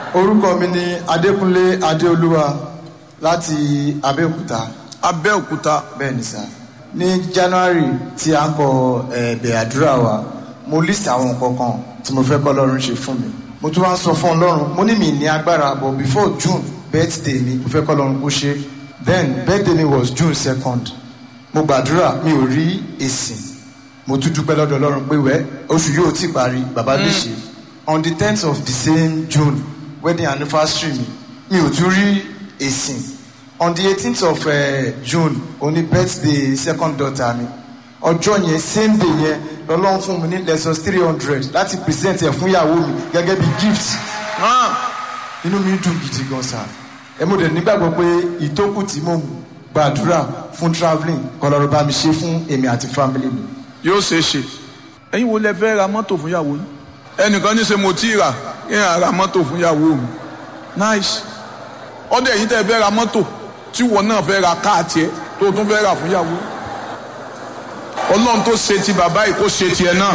orúkọ mi ni adékúnlé adéolúwa láti abẹ́òkúta abẹ́òkúta bẹ́ẹ̀ ni sá ní january tí a ń kọ ẹ̀bẹ̀ àdúrà wa mo list àwọn nǹkan kan tí mo fẹ́ kọ́ ọlọ́run ṣe fún mi mo tún wá ń sọ fún ọlọ́run mo ní mi ní agbára but before june birthday mi mo fẹ́ kọ́ ọlọ́run kó ṣe then birthday mi was june second mo gbàdúrà mi ò rí èsì mo tún dúpẹ́ lọ́dọ̀ ọlọ́run pé wẹ́ oṣù yóò ti parí bàbá lè ṣe on the tenth of the same june wedding anniversary mi mi ò tún rí èsì on the eighteenth of uh, june òní birthday second daughter mi ọjọ́ yẹn same day yẹn lọ́lọ́run fún mi ní lessons three hundred láti present ẹ̀ fún ìyàwó mi gẹ́gẹ́ bí gift inú mi dùn gidi gan sa ẹ mo dẹ̀ nígbàgbọ́ pé ìtókù tí mo gbàdúrà fún travelling kọlọ́rọ̀ bá mi ṣe fún èmi àti family mi. yóò ṣe é ṣe ẹ̀yin wo lẹ fẹ́ ra mọ́tò fún ìyàwó yín ẹnìkan ní ṣe mo tí ì rà kí n ra mọ́tò fún ìyàwó mi nice ọdẹ yìí tẹ́ fẹ́ ra mọ́tò tí wọn náà fẹ́ ra káàtì ẹ tó tún fẹ́ rà fún ìyàwó ọlọ́run tó ṣe ti bàbá yìí kó ṣe tiẹ̀ náà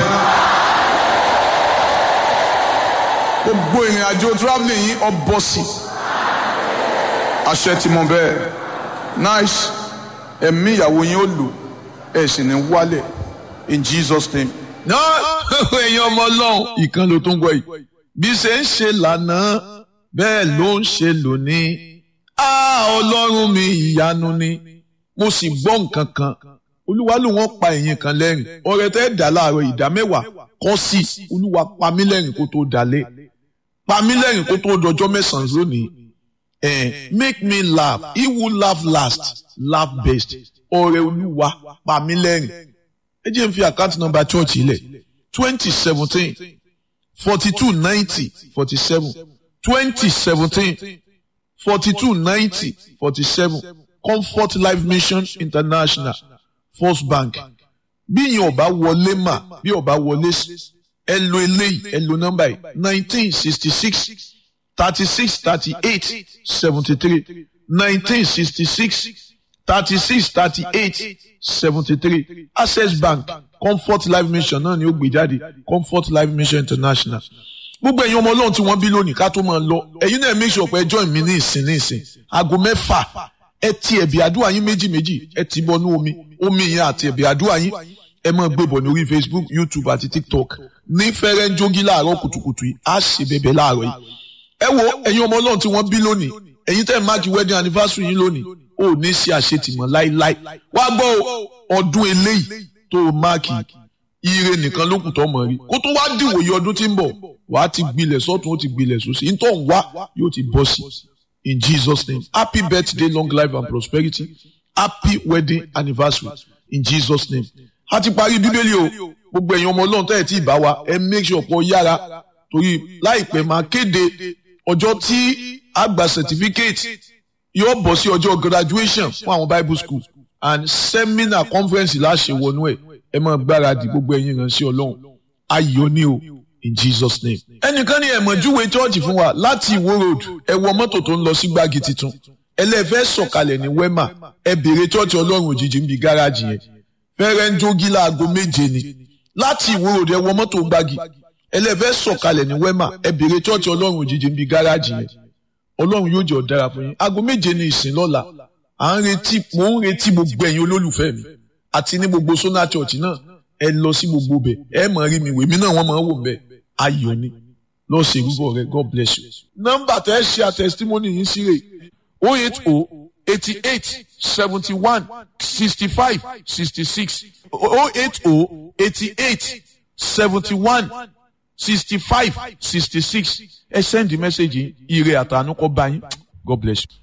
gbogbo ìrìn àjò travelling yìí ọ bọ́ sí àṣẹ tí mo bẹ́ẹ̀ nice ẹ̀mí ìyàwó yín ó lò ẹ̀ sì ní wálẹ̀ in Jesus name. náà èèyàn ọmọ ọlọ́run ìkan ló tó ń gbọ́ yìí bí ṣe ń ṣe lánàá bẹ́ẹ̀ ló ń ṣe lónìí á ọlọ́run mi ìyanu ni mo sì gbọ́ nǹkan kan olúwa ló wọ́n pa ẹ̀yìn kan lẹ́rìn ọ̀rẹ́ tẹ́ dà láàárọ̀ ìdá mẹ́wàá kọ́ sí olúwa pa mí lẹ́rìn kó tó dalẹ̀ pa mí lẹ́rìn kó tó dọjọ́ mẹ́sàn-án lónìí eh, make me laugh he who laugh last laugh best ọ̀rẹ́ olúwa pa mí lẹ́rìn ẹ jẹ́ n fi àkáǹtì nọ́mbà church ilẹ̀ twenty seventeen forty two ninety forty seven twenty seventeen forty two ninety forty seven comfort life mission international first bank bí yẹn ọba wọlé mà bí ọba wọlé ẹ lo eléyìí ẹ lo nọ́mbà yìí nineteen sixty six thirty six thirty eight seventy three nineteen sixty six thirty six thirty eight seventy three access bank comfort life mission náà ni ó gbé jáde comfort life mission international gbogbo ẹ̀yin ọmọ ọlọ́run tí wọ́n bí lónìí ká tó máa lọ ẹ̀yin náà make sure pé ẹ join mi ní ìsìn ní ìsìn aago mẹ́fà ẹ ti ẹ̀bì àdúrà yín méjì méjì ẹ ti bọnú omi omi yẹn àti ẹ̀bì àdúrà yín ẹ máa gbé bọ̀ lórí facebook youtube àti tiktok ní fẹ́rẹ́ ń jógí láàárọ̀ kùtùkùtù yìí á ṣe bẹ̀bẹ̀ láàárọ̀ yìí ẹ wo ẹ̀yin ọmọ ọlọ́run tí wọ́n bí lónìí ẹ̀yin tẹ́ ẹ̀ máàkì wedding anniversary yín lónìí ò ní ṣe àṣetìmọ̀ láíláí wá gbọ́ ọdún eléyìí tó o máàkì ire nìkan ló kù tó mọ̀ rí kó tó wá dìwòye ọdún tí ń bọ̀ wàá ti gbilẹ̀ sọ́tún ó ti gbilẹ̀ sósì ń tó ń wá yóò ti bọ́ sí in Jesus name happy birthday long life and prosperity happy wedding anniversary in Jesus name a ti parí bíbélì o gbogbo ẹ̀yin ọmọ ọlọ́run tẹ́ ẹ̀ tí ì bá wa ẹ make sure pọ̀ yára torí láìpẹ́ máa kéde ọjọ́ tí a gba certificate yóò bọ̀ sí ọjọ́ graduation fún àwọn bible school and seminar conference láṣẹ wọnú ẹ̀ ẹ máa gbáradì gbogbo ẹ̀yin ìránṣẹ́ ọlọ́run ayọ̀ ni o in jesus name. ẹnìkan ní ẹ̀mọ̀júwe chọ́ọ̀chì fún wa láti ìwó road ẹ wọ mọ́tò tó ń lọ sí gbági tuntun ẹlẹ́fẹ́ sọ̀kalẹ̀ ní wema ẹ bèrè chọ́ọ̀chì ọlọ́run òjijì ń bi gáràjì yẹn fẹ́rẹ́ ń jógi láago méje ni láti ìwó road ẹ wọ mọ́tò gbági ẹlẹ́fẹ́ sọ̀kalẹ̀ ní wema ẹ bèrè chọ́ọ̀chì ọlọ́run òjijì ń bi gáràjì yẹn ọlọ́run yóò jẹ́ ọ̀dára fún yín aago méje ni ìsìn lọ́la à ń retí mò ń retí gbogbo ẹ̀yin olólùfẹ́ mi àti ní gbogbo sona church náà ẹ lọ sí gbogbo bẹ̀ ẹ mọ̀ rí mi wèmí náà wọ́n máa ń wò bẹ́ẹ̀ ayọ̀ ni lọ ṣe ìrúbọ rẹ god bless you. nọ́mbà tẹ́ ẹ ṣe àtẹ̀sítímọ́nì yìí sí rè o eight o eighty eight seventy one sixty five sixty six o eight o eighty eight seventy one sixty five sixty six ẹ send the message yìí ire àtànú kọ́ bá yín god bless you.